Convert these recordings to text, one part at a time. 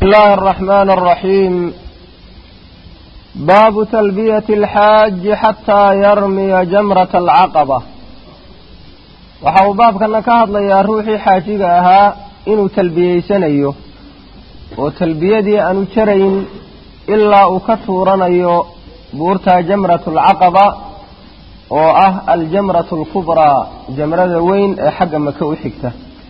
الله الرحمن الرحيم باب تلبية الحاج حتى يرمي جمرة العقبة waxa uu baabkana ka hadlayaa ruuxii xaajiga ahaa inuu talbiyeysanayo oo talbiyadii aanu jarayn ilaa uu ka tuuranayo buurta jamratu alcaqaba oo ah aljamratu alkubraa jamrada weyn ee xagga maka u xigta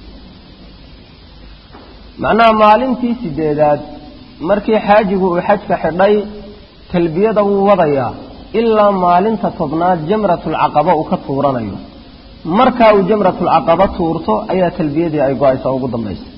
macnaha maalintii sideedaad markii xaajigu uu xajka xidhay talbiyada wuu wadayaa ilaa maalinta tobnaad jamratulcaqaba uu ka tuuranayo markaa uu jamratulcaqaba tuurto ayaa talbiyadii ay go-aysaa ugu dambaysa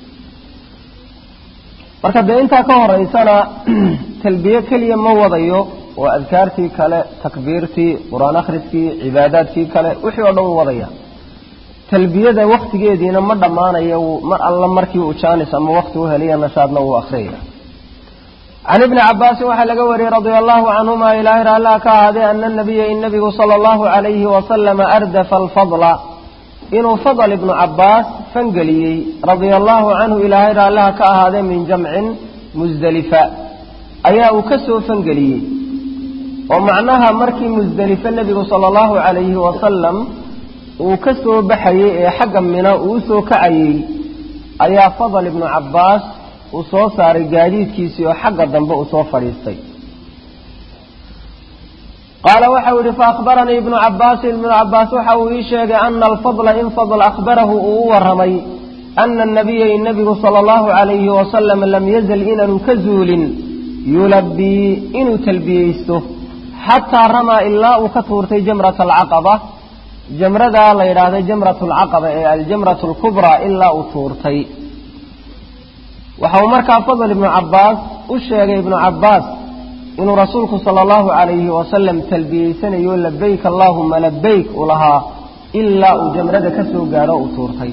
marka dee intaa ka horeysana talbiye keliya ma wadayo oo adkaartii kale takbiirtii qur-aan akhriskii cibaadaadkii kale wixii oo dhan wuu wadaya talbiyada waktigeediina ma dhammaanayo mar alla markii uu jaanis ama wakti u heliya nashaadna wuu akhriyaya can ibni cabaasin waxaa laga wariyey radia allahu canhuma ilaahay raallaha ka ahaadee ana nabiya in nabigu sala allahu calayhi wasalama ardafa alfadla inuu fadl ibnu cabaas fangeliyey radia allahu canhu ilaahay raallaha ka ahaadee min jamcin musdelifa ayaa uu ka soo fangeliyey oo macnaha markii musdelife nebigu sala allahu calayhi wasalam uu ka soo baxayey ee xagga mina uu usoo kacayey ayaa fadl ibnu cabaas uu soo saaray gaadiidkiisii oo xagga dambe uu soo fadhiistay qaala waxau yihi faahbaranii ibnu cabaasin ibnu cabaas waxa uu ii sheegay ana alfadla in fadl akhbarahu uu u waramay ana anabiya in nebigu sala allahu calayhi wasalam lam yazal inaanu ka zuulin yulabii inuu talbiyeysto xataa ramaa ilaa uu ka tuurtay jamrata alcaqaba jamradaa la yidhaahday jamratu alcaqaba ee aljamratu alkubraa ilaa uu tuurtay waxa uu markaa fadl ibnu cabaas u sheegay ibnu cabaas inuu rasuulku sala allahu calayhi wasalam talbiyeysanayo labayk allaahuma labayk uu lahaa ilaa uu jamrada ka soo gaadho uu tuurtay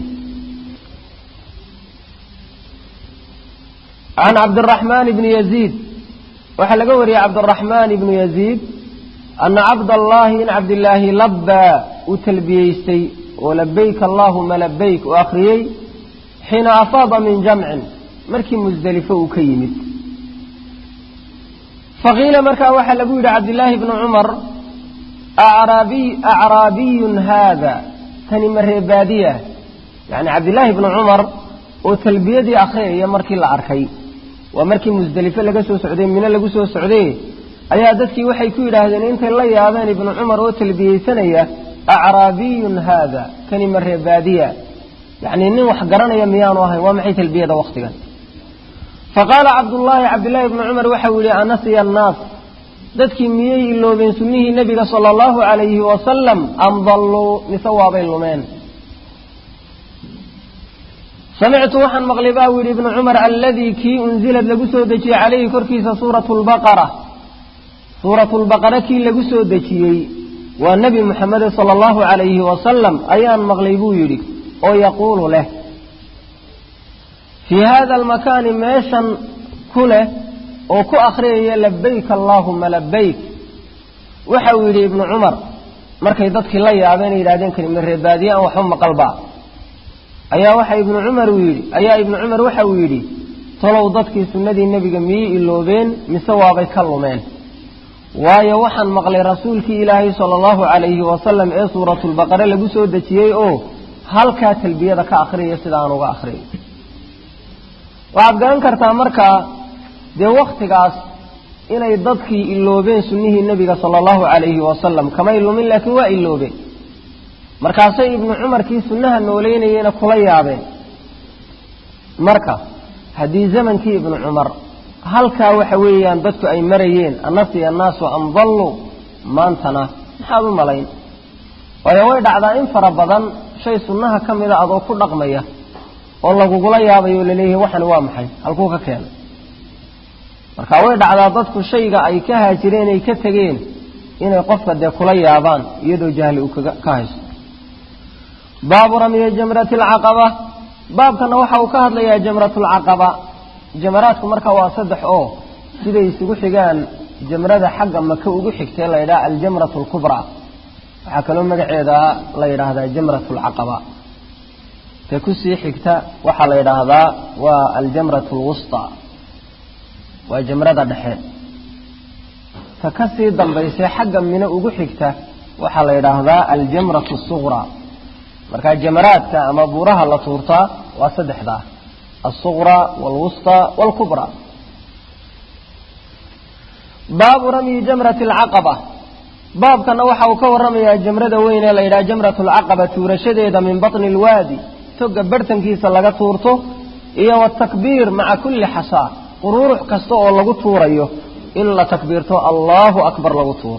can cabdiraxmaan ibni yaziid waxaa laga wariyey cabdiraxmaan ibnu yaziid ana cabdallaahi in cabdilaahi labbaa uu talbiyeystay oo labayk allaahuma labayk uu akhriyey xiina afaada min jamcin markii musdelifo uu ka yimid faqiila markaa waxaa lagu yidhi cabdillaahi bnu cumar acraabiyun haada tani ma reebaadiya yacni cabdillaahi bnu cumar oo talbiyadii akhriyaya markii la arkay waa markii musdelifo laga soo socday mino lagu soo socday ayaa dadkii waxay ku yidhaahdeen intay la yaabeen ibnu cumar oo talbiyeysanaya acraabiyun haada kani ma reebaadiya yacni nin wax garanaya miyaanu ahayn waa maxay talbiyada waktigan faqaala cabdullaahi cabdillaahi bnu cumar waxau yihi anasiya annaas dadkii miyay iloobeen sunnihii nebiga sala allahu calayhi wasalam am dalluu mise waabay lumeen samictu waxaan maqlay baa u yidhi ibnu cumar alladii kii unzilad lagu soo dejiyey calayhi korkiisa suuratu lbaqara suuratu lbaqara kii lagu soo dejiyey waa nebi muxamede sala allahu calayhi wasalam ayaan maqlay buu yidhi oo yaquulu leh fii hada almakaani meeshan ku leh oo ku akhriyaya labayk allaahuma labayk waxa uu yidhi ibnu cumar markay dadkii la yaabeen yidhahdeen kalima reebaadiye aan waxba maqalba ayaa waxa ibnu cumar uu yidhi ayaa ibnu cumar waxa uu yidhi tolow dadkii sunnadii nebiga miyey iloobeen mise waabay ka lumeen waayo waxaan maqlay rasuulkii ilaahay sala allahu calayhi wasalam ee suuratulbaqare lagu soo dejiyey oo halkaa talbiyada ka akhriyaya sida aan uga akhriyo waxaad garan kartaa markaa dee waktigaas inay dadkii iloobeen sunnihii nebiga sala allahu calayhi wasalam kamay lumin laakiin waa iloobeen markaasay ibnu cumarkii sunnaha nooleynayeyna kula yaabeen marka haddii zamankii ibnu cumar halkaa waxa weeyaan dadku ay marayeen annasiya annaasu am dallu maantana maxaad u malayn waayo way dhacdaa in fara badan shay sunnaha ka mida adoo ku dhaqmaya oo lagugula yaabayo o laleeyahay waxani waa maxay halkuu ka keenay marka way dhacdaa dadku shayga ay ka haajireen ay ka tegeen inay qofka dee kula yaabaan iyadoo jahli uu ka haysto baabu ramyi jamrati alcaqaba baabkana waxa uu ka hadlayaa jamratulcaqaba jamaraadku marka waa saddex oo siday isugu xigaan jamrada xagga maka ugu xigtee la yidhaha aljamratu alkubraa waxaa kaloo magaceeda la yidhaahdaa jamratu alcaqaba ta kusii xigta waxaa la yidhaahdaa waa aljamratu alwusطى waa jamrada dhexe ta ka sii dambaysay xagga mino ugu xigta waxaa la yidhaahdaa aljamratu suqraa markaa jamaraadka ama buuraha la tuurtaa waa saddexdaa alsuqraa waalwustaa waalkubraa baabu ramyi jamrati alcaqaba baabkana waxa uu ka warramayaa jamrada weyn ee la yidhaha jamratu alcaqaba tuurashadeeda min batni alwaadi toga barhtankiisa laga tuurto iyo watakbiir maca kulli xasaa quruurux kasta oo lagu tuurayo in la takbiirto allahu akbar lagu tuuro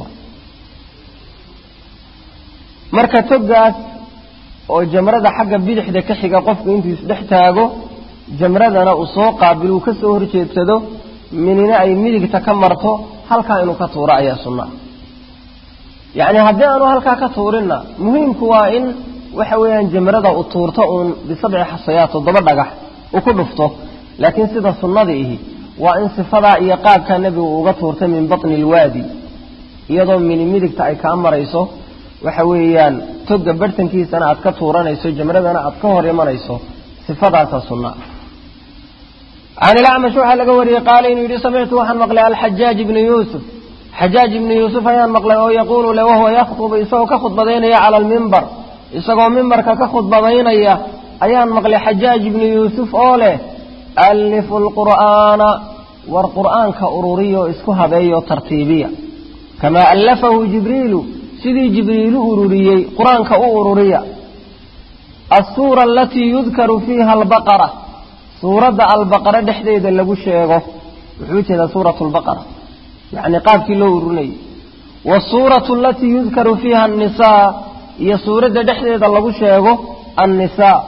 marka togaas oo jamrada xagga bidixda ka xiga qofku intuu isdhex taago jamradana uu soo qaabil uu ka soo horjeedsado minina ay midigta ka marto halkaa inuu ka tuuro ayaa sunnaa yacni haddii aanu halkaa ka tuurinna muhiimku waa in waxa weeyaan jamrada uu tuurto uun bisabci xasayaat toddoba dhagax uu ku dhufto laakiin sida sunnada ihi waa in sifadaa iyo qaabkaa nebigu uga tuurtay min batni alwaadi iyadoo mini midigta ay kaa marayso waxa weeyaan toga barhtankiisana aad ka tuuranayso jamradana aad ka hor imanayso sifadaasa sunna can ilacmash waxaa laga wariyey qaala inuu yidhi samictu waxaan maqlay alxajaaj ibnu yuusuf xajaaj ibnu yuusuf ayaan maqlay oo yaquulu le wahuwa yakhtubu isagoo ka khudbadaynaya cala almimbar isagoo mimbarka ka khudbadaynaya ayaan maqlay xajaaj ibnu yuusuf oo leh allifu lqur'aana war qur'aanka ururiya oo isku habeeya oo tartiibiya kamaa allafahu jibriilu sidii jibriilu ururiyey qur-aanka u ururiya alsuura alatii yudkaru fiiha albaqara suuradda albaqara dhexdeeda lagu sheego wuxuu jeedaa suuratu lbaqara yacni qaabkii loo ururinayay wasuuratu alatii yudkaru fiiha annisaa iyo suuradda dhexdeeda lagu sheego annisaa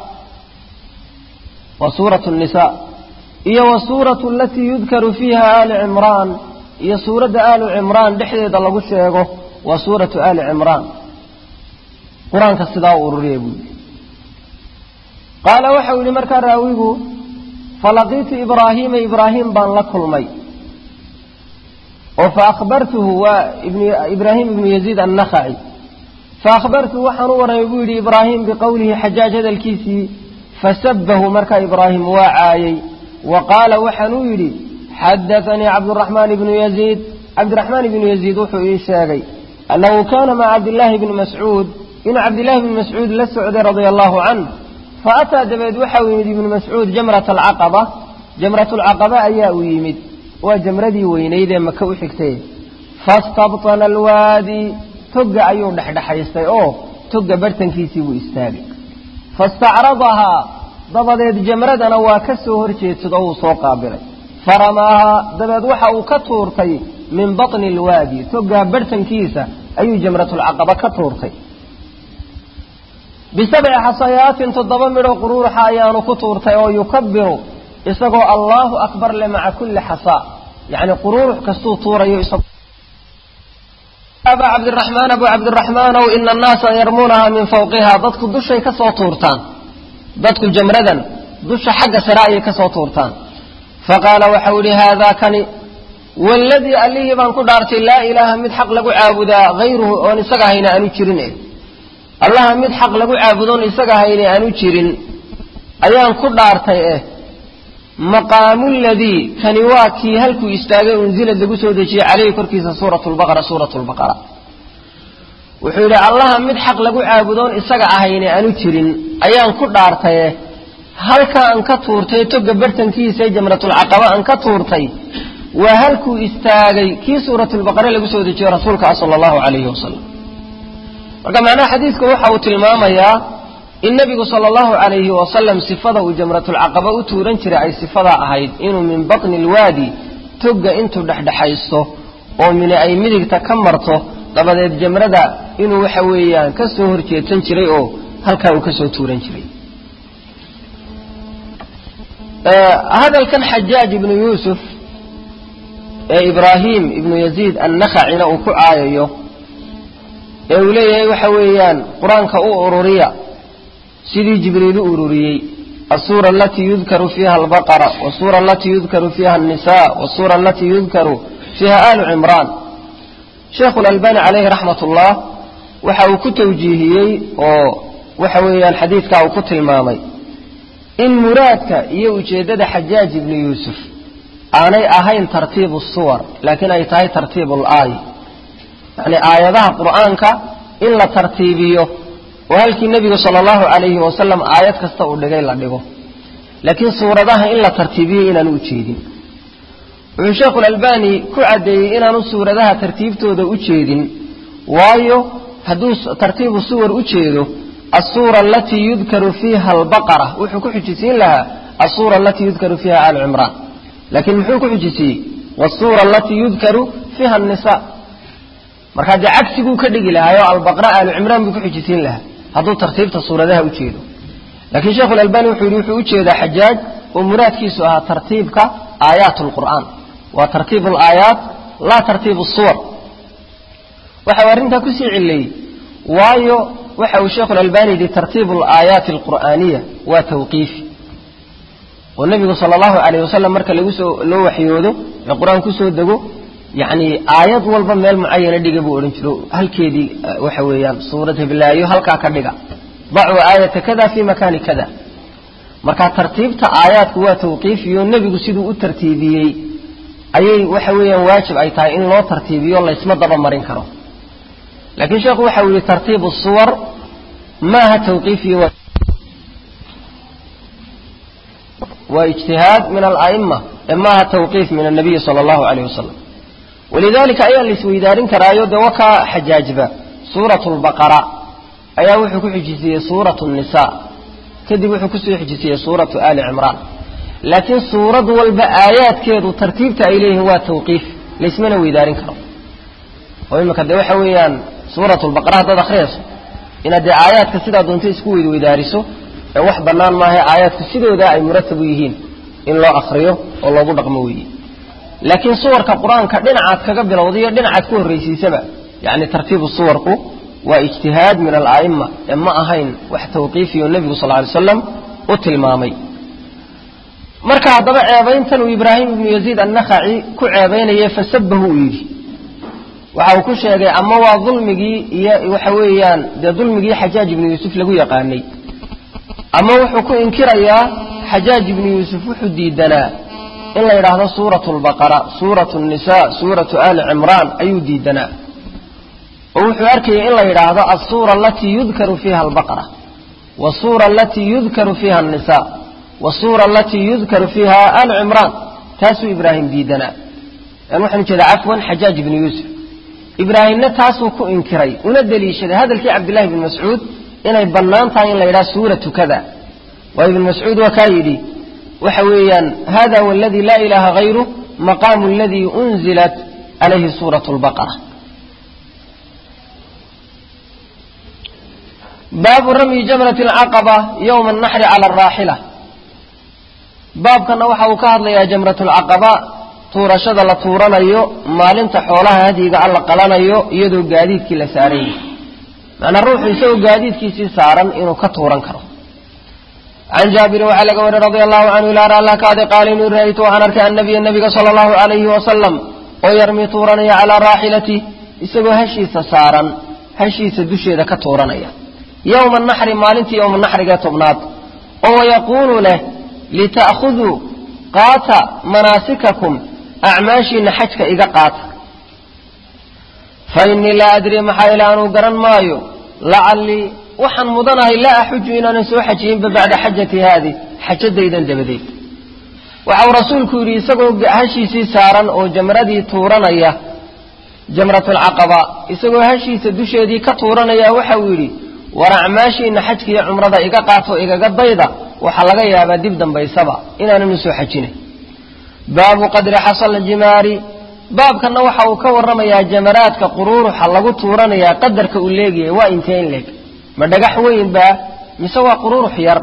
wa suuratu nnisaa iyo wasuuratu alatii yudkaru fiiha aali cimraan iyo suuradda aalu cimraan dhexdeeda lagu sheego waa suuratu aali cimraan qur-aanka sidaa u ururiya buu yidhi qaala waxau yidhi markaa raawigu falaqiitu ibraahiima ibraahim baan la kulmay oo faahbartuhu waa ibraahim ibnu yaziid annakhaci faahbartuhu waxaan u warramay buu yidhi ibraahim biqowlihi xajaaj hadalkiisii fasabahu markaa ibraahim waa caayey wa qaala waxaanuu yidhi xadaanii cabduraxmaan ibnu yaziid cabdiraxmaan ibnu yaziid wuxuu ii sheegay annahu kaana maca cabdillaahi bni mascuud inuu cabdillahi bni mascuud la socday radia allahu canh fa ataa dabeed waxau yimid ibnu mascuud jamrata alcaqaba jamratulcaqaba ayaa u yimid waa jamradii weynayd ee maka u xigtay fastabtana alwaadi togga ayuu dhexdhexaystay oo togga bartankiisii buu istaagay fastacradahaa dabadeed jamradana waa ka soo horjeedsado wuu soo qaabilay faramaahaa dabeed waxa uu ka tuurtay min batni alwaadi toggaa barhtankiisa ayuu jamratulcaqaba ka tuurtay bisabci xasayaatin toddoba midho quruuxa ayaanu ku tuurtay oo yukabiru isagoo allaahu akbar le maca kulli xasaa yacni quruurux kastuu tuurayo abaa cabdiraxmaan abu cabdiraxmaanow ina annaasa yarmuunahaa min fawqihaa dadku dushay ka soo tuurtaan dadku jamradan dusha xagga sare ayay ka soo tuurtaan faqaala waxau idhi haadaa kani waaladii allihii baan ku dhaartay laa ilaaha mid xaq lagu caabudaa hayruhu oon isaga hayna aanu jirin eh allaha mid xaq lagu caabudoon isaga hayna aanu jirin ayaan ku dhaartay eh maqaamu ladii kani waa kii halkuu istaagay unzilad lagu soo dejiyey caleyhi korkiisa suuratu lbaqara suuratu lbaqara wuxuu yidhi allaha mid xaq lagu caabudoon isaga ahayna aanu jirin ayaan ku dhaartaye halka aan ka tuurtay toga bartankiisa ee jamratulcaqaba aan ka tuurtay waa halkuu istaagay kii suuratulbaqare lagu soo dejiyo rasuulka ah sala allahu calayhi wasalam marka macnaha xadiidku waxa uu tilmaamayaa in nebigu sala allahu calayhi wasalam sifada uu jamratulcaqaba u tuuran jiray ay sifadaa ahayd inuu min batni alwaadi togga intuu dhexdhexaysto oo mine ay midigta ka marto dabadeed jamrada inuu waxa weeyaan ka soo horjeedsan jiray oo halkaa uu ka soo tuuran jiray hadalkan xajaaj ibnu yuusuf ee ibraahim ibnu yaziid annakhacina uu ku caayayo ee uu leeyahay waxa weeyaan qur-aanka u ururiya sidii jibriil u ururiyey asuura alatii yudkaru fiiha albaqara wasuura alatii yudkaru fiiha annisaa wasuura alatii yudkaru fiiha aalu cimraan sheekhu lalbani caleyhi raxmat ullah waxa uu ku tawjiihiyey oo waxa weeyaan xadiidkaa uu ku tilmaamay in muraadka iyo ujeeddada xajaaj ibnu yuusuf aanay ahayn tartiibu suwar laakiin ay tahay tartiibu laay yacni aayadaha qur'aanka in la tartiibiyo oo halkii nebigu sala allahu calayhi wasalam aayad kasta uu dhigay la dhigo laakiin suuradaha in la tartiibiyo inaanu ujeedin wuxuu sheekhu lalbani ku caddeeyey inaanu suuradaha tartiibtooda u jeedin waayo hadduu tartiibu suwar u jeedo asuura alatii yudkaru fiiha albaqara wuxuu ku xujisiin lahaa asuura alatii yudkaru fiiha aal cimraan laakiin muxuu ku xujisiyey wasuura alatii yudkaru fiiha anisa markaa dee cagsiguu ka dhigi lahaayoo albaqra aalu cimraan buu ku xujisiin lahaa hadduu tartiibta suuradaha u jeedo laakiin sheekhu lalbani wuxuu yidhi wuxuu ujeedaa xajaaj oo muraadkiisu ahaa tartiibka aayaat lqur'aan waa tartiib alaayaat laa tartiib suwar waxa uu arrintaa kusii cileeyey waayo waxa uu sheekhu lalbani yidhi tartiibu alaayaati alqur'aaniya waa tawqiifi oo nebigu sala allahu calayh wasalam marka lagu soo loo waxyoodo ee qur-aan kusoo dego yacni aayad walba meel mucayana dhiga buu odhan jiro halkeedii waxa weeyaan suurad heblaayo halkaa ka dhiga dacuu aayata kada fii makaani kada marka tartiibta aayaadku waa tawqiifiyo nebigu siduu u tartiibiyey ayay waxa weeyaan waajib ay tahay in loo tartiibiyo laysma daba marin karo laakiin sheekhu waxa uu yihi tartiibu suwar maaha tawqiifiyo waa ijtihaad min ala'ima ee maaha tawqiif min annabiyi sala allahu calayh wasalam walidalika ayaa la isweydaarin karaayo dee wakaa xajaajba suuratu lbaqara ayaa wuxuu ku xijisiyey suuratu nisa kadib wuxuu kusoo xijisiyey suuratu ali cimraan laakiin suurad walba aayaadkeedu tartiibta ay leeyihiin waa tawqiif laysmana weydaarin karo oo imika dee waxa weeyaan suuratu lbaqara haddaad akhriyayso inaad dee aayaadka sidaa doonto isku weydweydaariso ee wax bannaan maaha aayaadku sidooda ay muratabu yihiin in loo akriyo oo loogu dhaqmo weeye laakiin suwarka qur-aanka dhinacaad kaga bilowda iyo dhinacaad ku horraysiisaba yacni tartiibu suwarku waa ijtihaad min ala'ima ee ma ahayn wax tawqiifiyo nebigu sal ly slam u tilmaamay marka haddaba ceebayntan uu ibraahim ibnu yaziid annakhaci ku ceebaynayay fasabahu uu yidhi waxa uu ku sheegay ama waa dulmigii iyo waxa weeyaan dee dulmigii xajaaj ibnu yuusuf lagu yaqaanay ama wuxuu ku inkirayaa xajaaj ibnu yuusuf wuxuu diidanaa in la yidhaahdo suuratu lbaqara suuratu nisa suuratu ali cimraan ayuu diidanaa oo wuxuu arkayay in la yidhaahdo alsuura alatii yudkaru fiiha albaqara wasuura alatii yudkaru fiiha annisa wasuura alatii yudkaru fiiha al cimraan taasuu ibraahim diidanaa yani waxaan ujeedaa cafwan xajaaj ibnu yuusuf ibraahimna taasuu ku inkiray una deliishaday hadalkii cabdillahi bni mascuud inay bannaan tahay in la yidhaha suuratu kada waayo ibnu mascuud waa kaa yidhi waxa weeyaan hada huwa aladi laa ilaaha hayru maqaamu aladii unzilat calayhi suuratu lbaqara baabu ramyi jamrati alcaqaba yowma annaxri cala alraaxila baabkana waxa uu ka hadlayaa jamratulcaqaba tuurashada la tuuranayo maalinta xoolaha hadyiga alla qalanayo iyadoo gaadiidkii la saaran yahay macnaa ruuxu isagoo gaadiidkiisii saaran inuu ka tuuran karo can jaabirin waxaa laga wariy radia allahu canhu ilaar alla kaade qaala inuu ra'aytu waxaan arkay annabiya nabiga sala allahu calayhi wasalam oo yarmi tuuranaya calaa raaxilati isagoo hashiisa saaran hashiisa dusheeda ka tuuranaya yowma naxri maalintii yowma naxrigee tobnaad oo yaquulu leh lita'khuduu qaata manaasikakum acmaashiina xajka iga qaata fa innii laa adri maxaa ila anuu garan maayo lacallii waxaan mudanahay laa axuju inaanan soo xajiyinba bacda xajati haadi xajadaydan dabadeed waxau rasuulku yidhi isagoo hashiisii saaran oo jamradii tuuranaya jamratulcaqaba isagoo hashiisa dusheedii ka tuuranaya waxau yidhi war acmaashiina xajka iyo cumrada iga qaato igaga dayda waxaa laga yaabaa dib dambaysaba inaanan usoo xajinay baabu qadri xasal jimaari baabkanna waxa uu ka warramayaa jamaraadka quruuruxa lagu tuuranayaa qadarka uu leegyahay waa intee in leeg ma dhagax weyn baa mise waa quruurux yar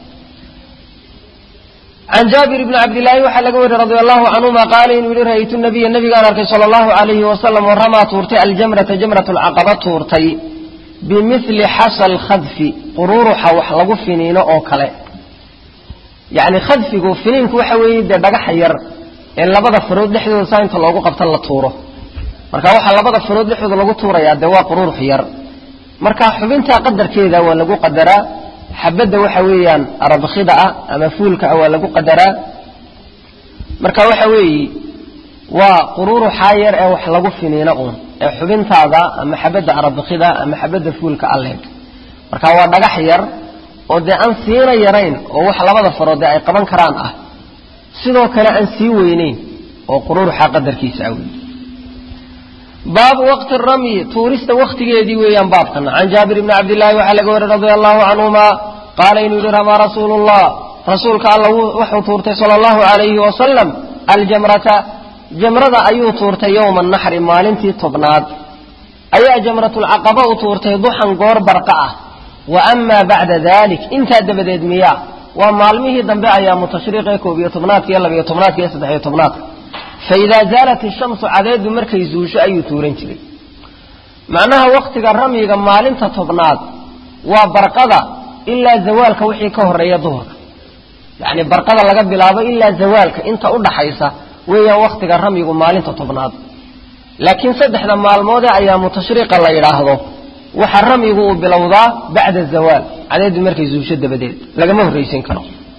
can jaabir bni cabdillaahi waxaa laga wariy radia allahu canhuma qaala inuu yihi ra'aytu nabiya nabigaan arkay sala allahu calayhi wasalam oo ramaa tuurtay aljamrata jamrat alcaqaba tuurtay bimili xasal khadfi quruuruxa wax lagu finiino oo kale yacni khadfigu finiinku waxa weeye dee dhagaxa yar ee labada farood dhexdooda saa inta loogu qabta la tuuro marka waxaa labada farood dhexdooda lagu tuurayaa dee waa quruurux yar marka xubintaa qadarkeeda waa lagu qadaraa xabadda waxa weeyaan arabkhida ah ama fuulka ah waa lagu qadaraa marka waxa weeye waa quruuruxaa yar ee wax lagu finiino uun ee xubintaada ama xabadda arabikida ama xabadda fuulka alleeg marka waa dhagax yar oo dee aan siina yarayn oo wax labada farood dee ay qaban karaan ah sidoo kale aan sii weyneyn oo quruuruxa qadarkiisa ah wey baabu waqti ramyi tuurista waktigeedii weeyaan baabkana can jaabir bni cabdillaahi waxaa laga wari radia allahu canhuma qaala inuu yihi ramaa rasuulu llah rasuulka alla wuxuu tuurtay sala allahu alayhi wasalam aljamrata jamrada ayuu tuurtay yowma naxri maalintii tobnaad ayaa jamratulcaqaba u tuurtay duxan goor barqa ah wa amaa bacda dalik intaa dabadeed miyaa waa maalmihii dambe ayaa mutashriiqee koob iyo tobnaadka iyo labiyo tobnaadka iyo saddexiyo tobnaadka fa idaa zaalat ishamsu cadeedu markay zuusho ayuu tuuran jiray macnaha waktiga ramyiga maalinta tobnaad waa barqada ilaa zawaalka wixii ka horeeya duhurka yacni barqada laga bilaabo ilaa zawaalka inta u dhaxaysa weeyaan waktiga ramyigu maalinta tobnaad laakiin saddexda maalmoodee ayaa mutashriiqa la yidhaahdo waxa ramyigu uu bilowdaa bacda zawaal cadeedu markay zuusho dabadeed lagama horraysin karo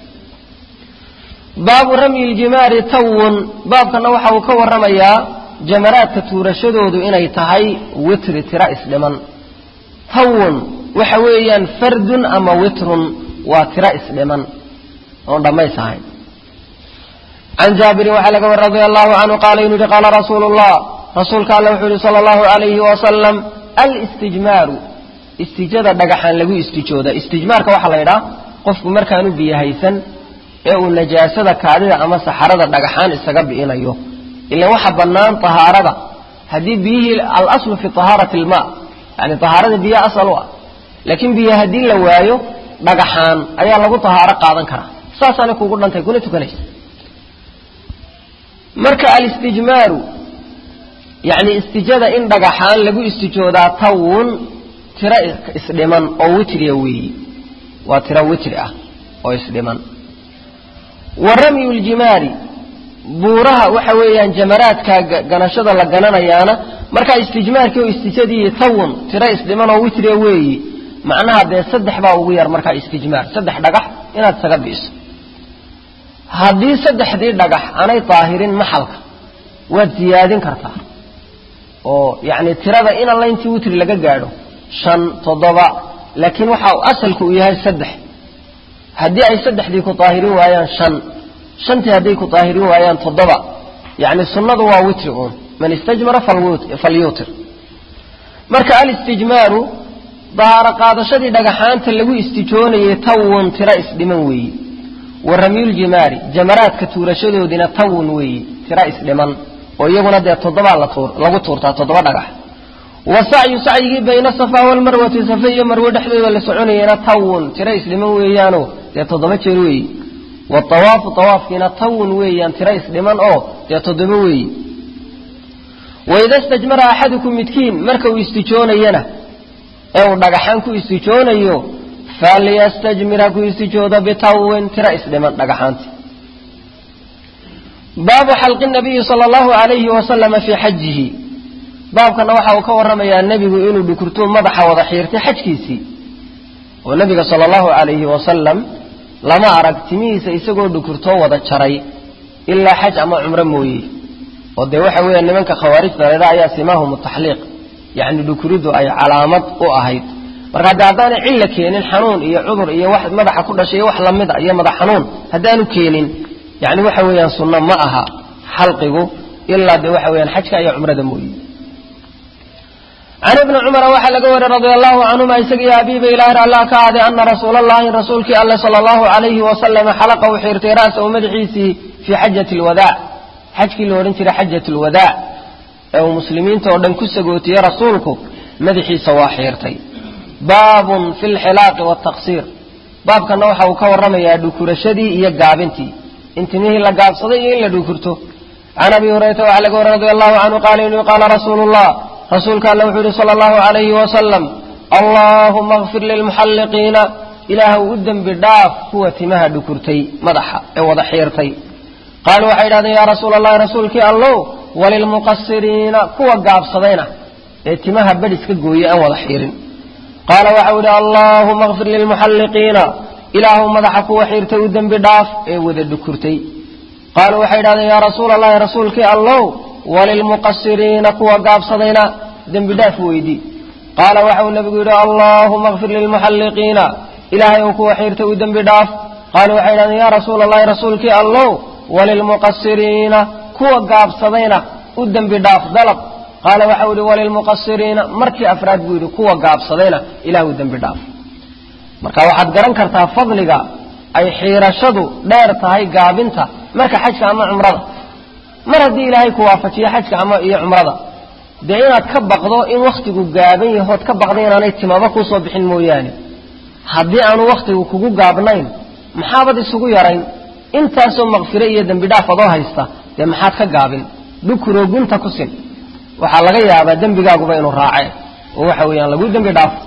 baabu ramyi ljimaari tawun baabkana waxa uu ka warramayaa jamaraadka tuurashadoodu inay tahay witri tira isdhiman tawun waxa weeyaan fardun ama witrun waa tira isdhiman oon dhammays ahayn can jaabirin waxaa laga wari radia allahu canhu qaala inuu yihi qaala rasuulu llah rasuulka alla wuxuu yihi sala allahu alayhi wasalam alistijmaaru istijada dhagaxaan lagu istijooda istijmaarka waxaa la yidhaha qofku markaanu biyo haysan ee uu najaasada kaadida ama saxarada dhagaxaan isaga bi'inayo ilan waxa bannaan tahaarada haddii biyihii alaslu fi tahaarati alma yani tahaarada biyo asal u ah laakiin biyo haddii la waayo dhagaxaan ayaa lagu tahaaro qaadan karaa saasaanay kugu dhantay kuna tukanaysa marka alistijmaaru yani istijada in dhagaxaan lagu istijoodaa tawun tiro isdhiman oo witriya weeyi waa tiro witri ah oo isdhiman wa ramyu ljimaari buuraha waxa weeyaan jamaraadka ganashada la gananayaana markaa istijmaarkii oo istijadii tawun tiro isdhiman oo witriya weeyi macnaha dee saddex baa ugu yar markaa istijmaar saddex dhagax inaad isaga bi'iso haddii saddexdii dhagax aanay daahirin maxalka waad siyaadin kartaa oo yacni tirada in alla intii witri laga gaadho shan toddoba laakiin waxa asalku uu yahay saddex haddii ay saddexdii ku daahirin waayaan shan shantii hadday ku daahirin waayaan toddoba yacni sunnadu waa witri uun man istajmara falyuutir marka alistijmaaru dahaaro qaadashadii dhagaxaanta lagu istijoonayay tawun tiro isdhiman weeyi wa ramyuljimaari jamaraadka tuurashadoodina tawun weeyi tiro isdhiman oo iyaguna dee toddobaa lagu tuurtaa toddoba dhagax wa sacyu sacyigii bayna safa walmarwati safe iyo marwe dhexdooda la soconayena tawun tiro isdhiman weeyaano dee toddoba jeer weeyi waawaafu awaafkiina tawun weeyaan tiro isdhiman oo dee toddoba weeyi waida stajmara axadukum midkiin marka uu istijoonayana ee uu dhagaxaan ku istijoonayo falyastajmir ha ku istijoodo bitawin tiro isdhiman dhagaxaanti baabu xalqi nabiyi sala allahu alayhi wasalama fii xajihi baabkana waxa uu ka warramayaa nebigu inuu dhukurtuu madaxa wada xiirtay xajkiisii oo nebiga sala allahu alayhi wasalam lama arag timihiisa isagoo dhukurtoo wada jaray ilaa xaj ama cumro mooye oo dee waxa weeya nimanka khawaarijta leeda ayaa simaahum taxliiq yacni dhukuriddu ay calaamad u ahayd marka haddii haddaanay cilla keenin xanuun iyo cudur iyo wax madaxa ku dhashay iyo wax lamid a iyo madax xanuun haddaanu keenin yani waxa weeyaan sunno ma aha xalqigu ilaa de waxa weyaan xajka iyo cumrada mooye can ibni cumara waxaa laga wariy radia allahu canhuma isagiyo abiiba ilaahir allah ka aaday ana rasuula allahi rasuulkii alle sala allahu alayhi wasalama xalaqa u xiirtay ra'sahu madaxiisii fii xajati lwadaac xajkii la odhan jiray xajat lwadaac ee uu muslimiinta oo dhan ku sagootiyey rasuulku madaxiisa waa xiirtay baabun fi lxilaaqi waaltaqsiir baabkana waxa uu ka warramayaa dhukurashadii iyo gaabintii in timihii la gaabsaday iyo in la dhukurto can abi hurayrata waxaa laga wariy radi allahu canhu qaala inuu qaala rasuulu llah rasuulka alle wuxuu yihi sala allahu alayhi wasalam allaahuma kfir lilmuxalliqiina ilaahw u dembi dhaaf kuwa timaha dhukurtay madaxa ee wada xiirtay qaaluu waxay idhahdeen yaa rasuula allahi rasuulkii allow walilmuqasiriina kuwa gaabsadayna ee timaha badhis ka gooyey aan wada xiirin qaala waxau idhi allaahuma kfir lilmuxalliqiina ilaahu madaxa kuwa xiirtay u dembi dhaaf ee wada dhukurtay qaaluu waxay idhahdeen yaa rasuula allahi rasuulkii allow walilmuqasiriina kuwa gaabsadayna dembi dhaaf weydii qaala waxauu nabigu yidhi allaahuma kfir lilmuxalliqiina ilaahay ou kuwa xiirtay u dembi dhaaf qaaluu waxay idhahdeen yaa rasuula allahi rasuulkii allow walilmuqasiriina kuwa gaabsadayna u dembi dhaaf dalab qaala waxau yihi walilmuqasiriina markii afraad buu yidhi kuwa gaabsadayna ilah u dembi dhaaf marka waxaad garan kartaa fadliga ay xiirashadu dheer tahay gaabinta marka xajka ama cumrada mar haddii ilaahay ku waafajiyo xajka ama iyo cumrada dee inaad ka baqdo in wakhtigu gaaban yahood ka baqdo inaanay timaba kuusoo bixin mooyaane haddii aanu wakhtigu kugu gaabnayn maxaabad isugu yarayn intaasoo maqfire iyo dembi dhaaf adoo haysta dee maxaad ka gaabin dhukuroo gunta ku sin waxaa laga yaabaa dembigaaguba inuu raace oo waxa weeyaan lagu dembi dhaafo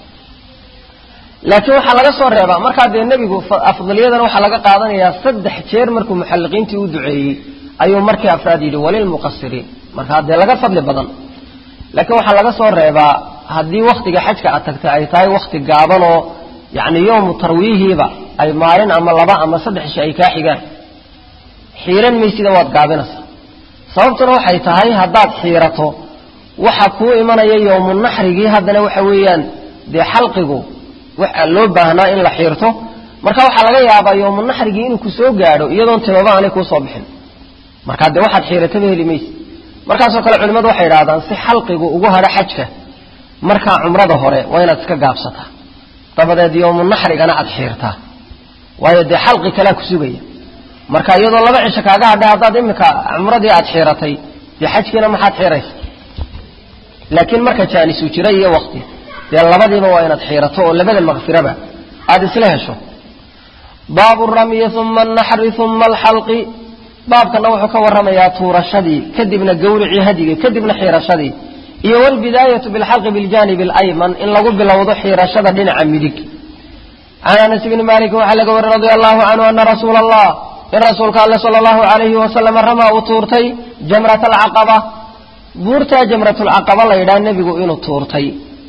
laakiin waxaa laga soo reebaa markaa dee nebigu afdaliyadana waxaa laga qaadanayaa saddex jeer markuu muxalliqiintii u duceeyey ayuu markii afraad yidhi walilmuqasiriin markaa dee laga fadli badan laakiin waxaa laga soo reebaa haddii wakhtiga xajka aad tagtay ay tahay wakhti gaaban oo yacni yowmu tarwiihiiba ay maalin ama laba ama saddex isha ay kaa xigaan xiiran maysida waad gaabinaysaa sababtuna waxay tahay haddaad xiirato waxa kuu imanaya yowmu naxrigii haddana waxa weeyaan dee xalqigu waxa loo baahnaa in la xiirto marka waxaa laga yaabaa yowmu naxrigii inuu ku soo gaadho iyadoon timaba aanay kuusoo bixin markaa dee waxaad xiirataba heli mayse markaasoo kale culimmadu waxay idhahdaan si xalqigu ugu hadho xajka markaa cumrada hore waa inaad iska gaabsataa dabadeed yowmu naxrigana aad xiirtaa waayo dee xalqi kalea ku sugaya marka iyadoo laba cisho kaaga hadhay haddaad iminka cumradii aad xiiratay dee xajkiina maxaad xiiraysa laakiin marka jaanisu jira iyo wakti dee labadiiba waa inaad xiirato oo labada makfiraba aada isla hesho baabu ramyi uma anaxri uma alxalqi baabkana wuxuu ka warramayaa tuurashadii kadibna gawricii hadigii kadibna xiirashadii iyo walbidaayatu bilxalqi biljanib alayman in lagu bilowdo xiirashada dhinaca midig can anas bni malikin waxaa laga wari radia allahu canhu ana rasuula allah in rasuulka alle sala allahu alayhi wasalam ramaa uu tuurtay jamrat alcaqaba buurtaa jamratulcaqaba la yidhaha nebigu inuu tuurtay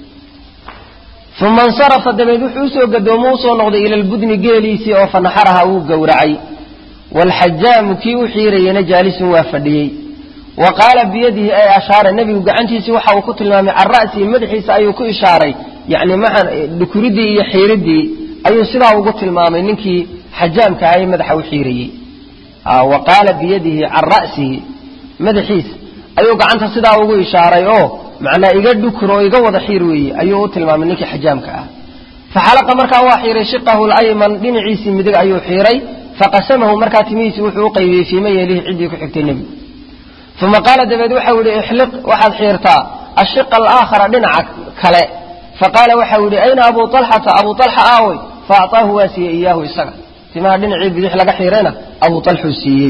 uma insarafa dabeed wuxuu usoo gadoomo usoo noqday ila lbudni geeliisii oo fanaxaraha wuu gowracay waalxajaamu kii u xiirayena jaalisun waa fadhiyey wa qaala biyadihi ay ashaara nebigu gacantiisii waxa uu ku tilmaamay can ra'sihi madaxiisa ayuu ku ishaaray yani maa dhukuridii iyo xiiridii ayuu sidaa ugu tilmaamay ninkii xajaamka ahay madaxa u xiirayey wa qaala biyadihi can ra'sihi madaxiisa ayuu gacanta sidaa ugu ishaaray oo macnaa iga dhukur oo iga wada xiir weeye ayuu u tilmaamay ninkii xajaamka ah faxalaqa markaa waa xiiray shiqahu layman dhinaciisii midig ayuu xiiray faqasamahu markaa timihiisii wuxuu u qaybiyey fiima yeelihi ciddii ku xigtay nebigu uma qaala dabeed waxau yihi ixliq waxaad xiirtaa ashiqa alaakhara dhinaca kale faqaala waxau yihi ayna abu alxata abu alxa aawey faacطaahu waa siiyey iyaahu isaga timaha dhinacii bidix laga xiirayna abu alxuu siiyey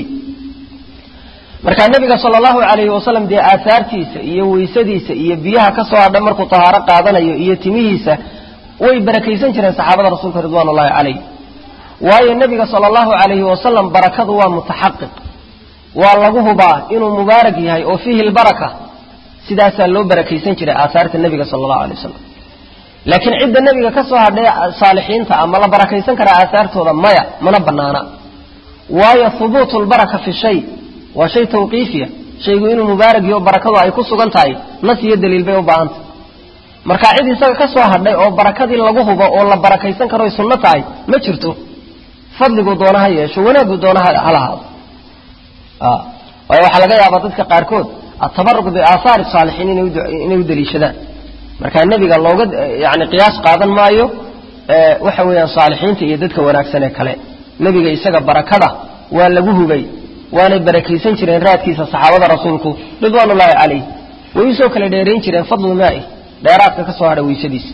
markaa nebiga sala allahu alayhi wasalam dee aahaartiisa iyo weysadiisa iyo biyaha ka soo hadha markuu tahaaro qaadanayo iyo timihiisa way barakaysan jireen saxaabada rasuulka ridwan ullahi calayh waayo nebiga sala allahu alayhi wasalam barakadu waa mutaxaqiq waa lagu hubaa inuu mubaarak yahay oo fiihi lbaraka sidaasaa loo barakaysan jiray aahaarta nebiga sala allahu alay wasalam laakiin cidda nebiga ka soo hadhay saalixiinta ama la barakaysan karaa aahaartooda maya mana banaana waayo hubuutu lbaraka fi shay waa shay tawqiifiya shaygu inuu mubaarak yaho barakadu ay ku sugan tahay nas iyo daliil bay u baahantah marka cid isaga ka soo hadhay oo barakadii lagu hubo oo la barakaysan karo ay sunno tahay ma jirto fadligu doona ha yeesho wanaaggu doona ha lahaado waayo waxaa laga yaabaa dadka qaarkood atabaruq biaahaari saalixiin inay u daliishadaan marka nebiga looga yani qiyaas qaadan maayo waxa weeyaan saalixiinta iyo dadka wanaagsan ee kale nebiga isaga barakada waa lagu hubay waanay barakaysan jireen raadkiisa saxaabada rasuulku ridwaan ullaahi calayh way usoo kala dheerayn jireen fadlu maai dheeraadka ka soo hadha weysadiisa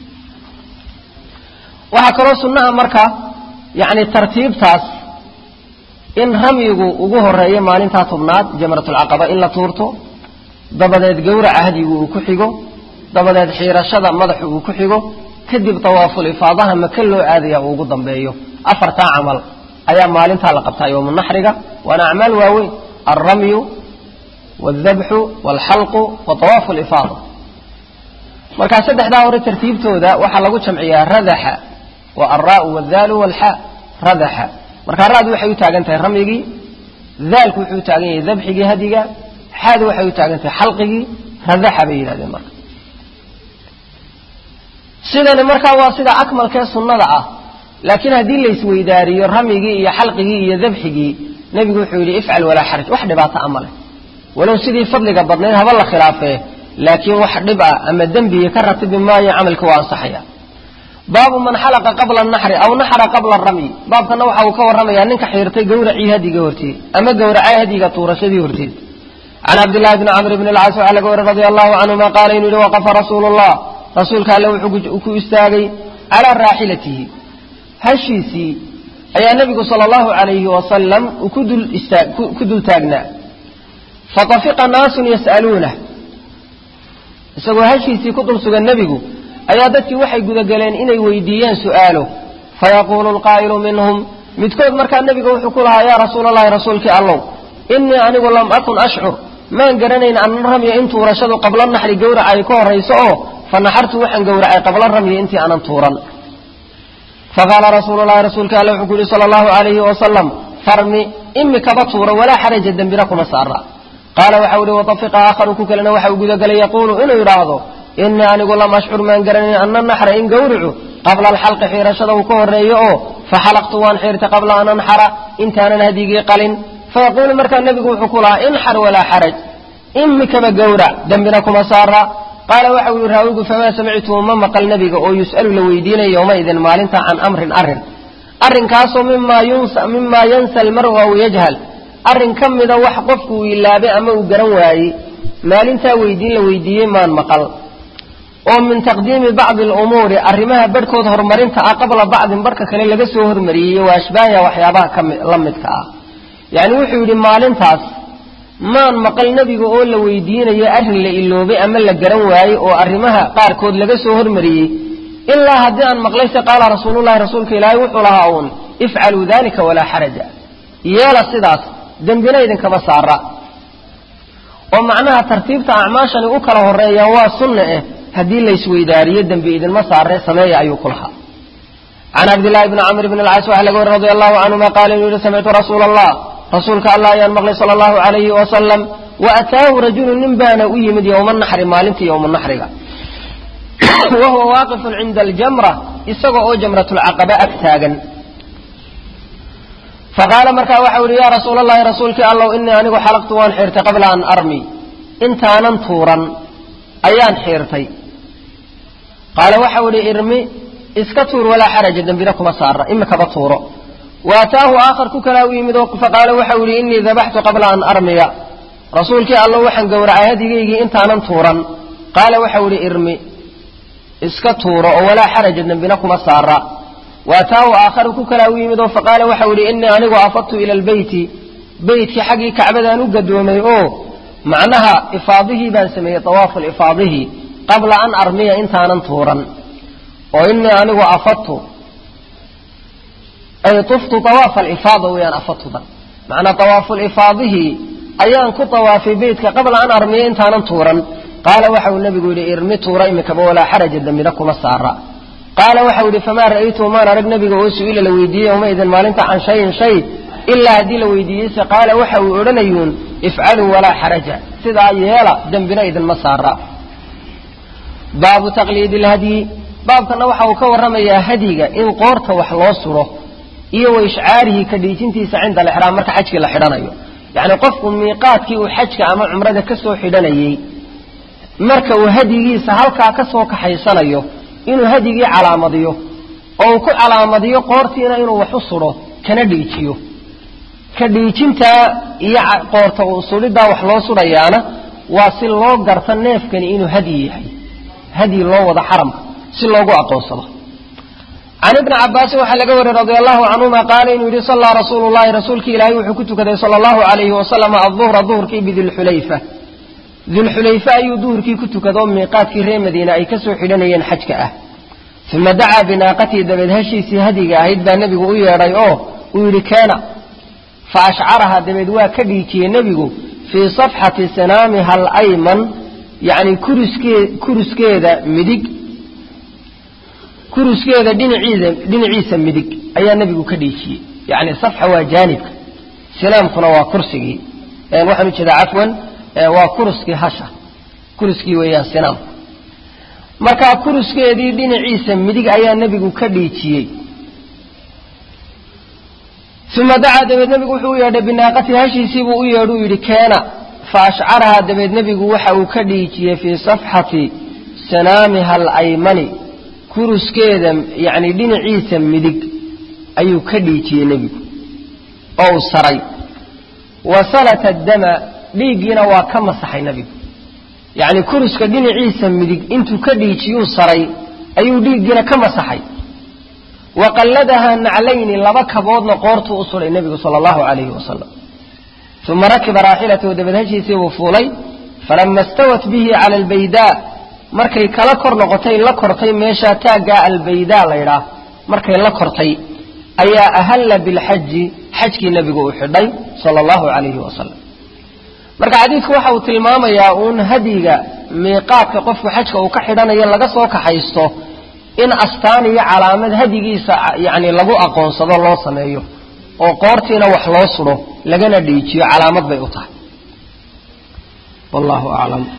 waxaa kaloo sunnaha marka yani tartiibtaas in ramyigu ugu horeeyo maalintaa tobnaad jamratulcaqaba in la tuurto dabadeed gowraca hadyigu uu ku xigo dabadeed xiirashada madaxu uu ku xigo kadib tawaaful ifaadaha maka loo aadaya uu ugu dambeeyo afartaa camal ayaa maalintaa la qabtaa yowmu naxriga waana acmaal waaweyn alramyu wاldabxu wاlxalqu wa tawaafu lifaada markaa saddexdaa hore tartiibtooda waxaa lagu jamciyaa radaxa waa alraau wاldaalu wاlxa radaxa markaa ra'du waxay u taagan tahay ramyigii daalku wuxuu u taagan yahay dabxigii hadiga xaadu waxay u taagan tahay xalqigii radaxa bay yidhahdeen marka sidani markaa waa sida akmalkee sunnada ah laakiin haddii laysweydaariyo ramyigii iyo xalqigii iyo dabxigii nebigu wuxuu yidhi ifcal walaa xaraj wax dhibaato ama leh walow sidii fadliga badnayd haba la khilaafee laakiin wax dhib ah ama dembiga ka ratibi maayo camalka waa ansaxaya baabu man xalaqa qabla naxri aw naxra qabla ramyi baabkana waxa uu ka warramayaa ninka xiirtay gawracii hadiga horteed ama gawracay hadiga tuurashadii horteed can cabdillahi bni camr bni lcaas waxaa laga wari radia allahu canhuma qaala inuu yihi waqafa rasuulu llah rasuulka alle wuxuu ku istaagay calaa raaxilatihi hashiisii ayaa nebigu sala allahu alayhi wasalam ku dul taagnaa fatafiqa naasun yas'aluunah isagoo hashiisii ku dul sugan nebigu ayaa dadkii waxay gudageleen inay weydiiyaan su'aalo fayaquulu lqaa'ilu minhum midkood markaa nebiga wuxuu ku lahaa yaa rasuula allahi rasuulkii allow innii anigu lam akun ashcur maan garanayn anna ramya in tuurashadu qabla naxri gawraca ay ka horrayso oo fa naxartu waxaan gowracay qabla ramyi intii aanan tuuran faqaala rasuulu llahi rasuulka alle wuxuu ku yihi sala allahu alayhi wasalam farmi imikaba tuura walaa xaraja dembina kuma saara qaala waxau ihi watafiqa aakharu ku kalena waxa uu gudagelay yaquulu inuu yidhaahdo innii anigu lam ashcur maan garanayn anna naxra in gawricu qabla alxalqi xiirashada uu ka horreeyo oo faxalaqtu waan xiirtay qabla an anxara intaanan hadigii qalin fayaquulu markaa nebigu wuxuu ku lahaa inxar walaa xaraj imikaba gawrac dembina kuma saara qaala waxa uu yihi raawigu famaa samictuhu ma maqal nebiga oo yus'alu la weydiinaya yowmaidin maalinta can amrin arrin arrinkaasoo mimaa yansa almaru aw yajhal arrin ka mida wax qofku uu ilaabay ama uu garan waayey maalintaa weydiin la weydiiyey maan maqal oo min taqdiimi bacdi alumuuri arrimaha barhkood horumarinta ah qabla bacdin barhka kale laga soo hormariyey waa ashbaahya waxyaabaha kala midka ah yacni wuxuu yidhi maalintaas maan maqal nebiga oo la weydiinayo arrin la iloobay ama la garan waayey oo arrimaha qaarkood laga soo hormariyey ilaa haddii aan maqlayse qaala rasuulullahi rasuulka ilaahay wuxuu lahaa uun ifcaluu dalika walaa xaraja yeela sidaas dembina idinkama saara oo macnaha tartiibta acmaashani u kala horeeyaan waa sunna eh haddii laysweydaariyo dembi idinma saaree sameeya ayuu ku lahaa can cabdillahi bni camr bn alcaas waxaa laga wari radi allahu canhuma qaala inuu yihi samictu rasuula allah rasuulka allah ayaan maqlay sala allahu alayhi wasalam wa ataahu rajulu nin baana u yimid yowma naxri maalintii yowma naxriga wa huwa waaqifun cinda aljamra isaga oo jamratulcaqaba ag taagan faqaala markaa waxau yihi yaa rasuula allahi rasuulkii allow inii anigu xalaqtu waan xiirtay qabla an armi intaanan tuuran ayaan xiirtay qaala waxau idhi irmi iska tuur walaa xaraja dembina kuma saara imikaba tuuro waataahu aakhar ku kalaa u yimid oo faqaala waxau yihi inii dabaxtu qabla an armiya rasuulkii allow waxaan gowracay hadigaygii intaanan tuuran qaala waxau idhi irmi iska tuuro oo walaa xaraja dembina kuma saara waataahu aakharu ku kalaa u yimid oo faqaala waxau idhi inii anigu afadtu ila albeyti beytkii xaggii kacbadaan u gadoomay oo macnaha ifaadihii baan sameeyey awaafu lifaadihii qabla an armiya intaanan tuuran oo inii anigu afadtu ay tuftu awaafa alifaada weyaan afadtudan macnaa awaafulifaadihii ayaan ku tawaafay beytka qabla an armiya intaanan tuuran qaala waxa uu nebigu yidhi irmi tuura imikaba walaa xaraja dembina kuma saara qaala waxau yidhi famaa ra'aytuhu maan arag nebiga oo su-ila la weydiiyey yowmaidin maalinta can shayin shay ilaa haddii la weydiiyeyse qaala waxa uu odhanayuun ifcaluu walaa xaraja sidaa yeela dembina idinma saara baabu taqliidi ilhadyi baabkana waxa uu ka warramayaa hadyiga in qoorta wax loo suro iyo wa ishcaarihi ka dhiijintiisa cinda alixraam marka xajkii la xidhanayo yacni qofku miiqaadkii uu xajka ama cumrada ka soo xidhanayey marka uu hadyigiisa halkaa ka soo kaxaysanayo inuu hadyigii calaamadiyo oo uu ku calaamadiyo qoortiina inuu wax u sudho kana dhiijiyo ka dhiijintaa iyo qoorta uu sudhidaa wax loo sudhayaana waa si loo garta neefkani inuu hadyi yahay hadyi loo wado xaramka si loogu aqoonsado can ibni cabaasin waxaa laga wariyey radia allahu canhuma qaala inuu yihi sallaa rasuulu llahi rasuulkii ilaahay wuxuu ku tukaday sala allahu alayhi wasalam aduhra duhurkii bidilxulayfa dilxulayfe ayuu duhurkii ku tukado miiqaadkii reer madiine ay ka soo xidhanayeen xajka ah uma dacaa binaaqatii dabeed hashiisii hadiga ahayd baa nebigu u yeedhay oo uu yidhi keena fa ashcaraha dabeed waa ka dhiijiyey nebigu fii safxati sanaamiha alayman yacni kuriskee kuruskeeda midig kuruskeeda dhinaciisa dhinaciisa midig ayaa nebigu ka dhiijiyey yacni safxa waa jaanibka sinaamkuna waa kursigii waxaan ujeedaa cafwan waa kuruskii hasha kuruskii weeyaan sinaamku markaa kuruskeedii dhinaciisa midig ayaa nebigu ka dhiijiyey uma dacaa dabeed nebigu wuxuu u yeedhay binaaqatii hashiisiibuu u yeedh uu yidhi keena fa ashcarahaa dabeed nebigu waxa uu ka dhiijiyey fii safxati sanaamiha alaymani kuruskeeda yacni dhinaciisa midig ayuu ka dhiijiyey nebigu oo uu saray wa salata dama dhiiggiina waa ka masaxay nebigu yacni kuruska dhinaciisa midig intuu ka dhiijiyuu saray ayuu dhiiggiina ka masaxay wa qalladahaa naclayni laba kaboodna qoortuu u suday nebigu sala allahu calayhi wasalam uma rakiba raaxilatahu dabeed hashiisii buu fuulay falama stawat bihi cala albaydaa markay kala kor noqotay la kortay meeshaa taaggaa albaydaa laydhaah markay la kortay ayaa ahalla bilxaji xajkii nebigu uu xidhay sala allahu calayhi wasalam marka xadiidku waxa uu tilmaamayaa uun hadyiga miiqaadka qofku xajka uu ka xidhanayo laga soo kaxaysto in astaan iyo calaamad hadyigiisa yacni lagu aqoonsado loo sameeyo oo qoortiina wax loo sudho lagana dhiijiyo calaamad bay u tahay wallahu aclam